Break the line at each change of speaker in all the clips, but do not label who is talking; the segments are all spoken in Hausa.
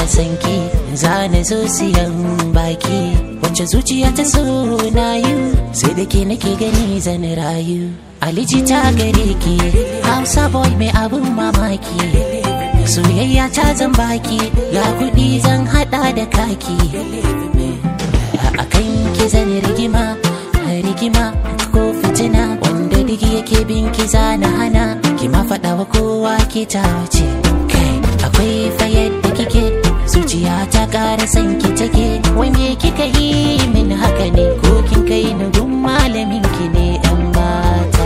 san ki zana zo siyan baki wacce zuciya ta so na yi sai da ke nake gani zan rayu aliji ta gare ki hausa boy mai abun mamaki soyayya ta zan baki ga kuɗi zan hada da kaki a kan ki zan rigima rigima ko fitina wanda duk yake bin ki zana hana ki ma faɗa wa kowa ki ta wuce kai akwai fa yadda kike zuciya ta ƙara san ki take wanda kika yi min haka ne ko kin kai ni gun malamin ki ne yan mata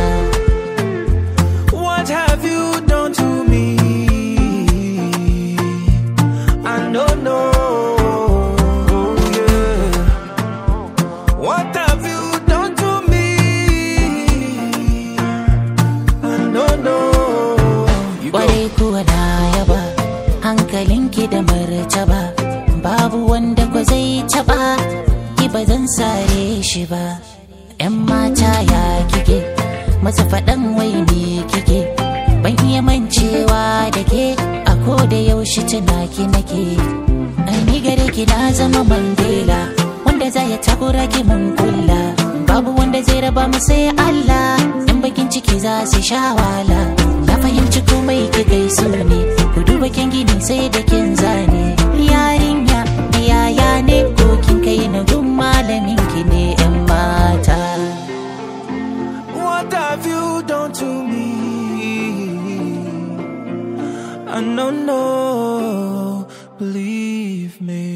What have you done to me? I don't know. Yeah. What have you done to me? I don't know. You go.
kwarai kuwa na yaba hankalinki da martaba babu wanda kwa zai taba ki ba zan sare shi ba yan mata ya kike masa faɗan wai me kike ban iya mancewa da ke a ko da yaushe tunaki nake ai ni gare ki na zama mandela wanda za ya takura ki mun kulla babu wanda zai raba mu sai Allah in bakin ciki za su sha wala na fahimci komai ki kai su ne ku duba kin gini sai da kin zane yarinya yaya ne ko kin kai na gun malamin ki ne yan mata
What have you done to me? I don't know. Believe me.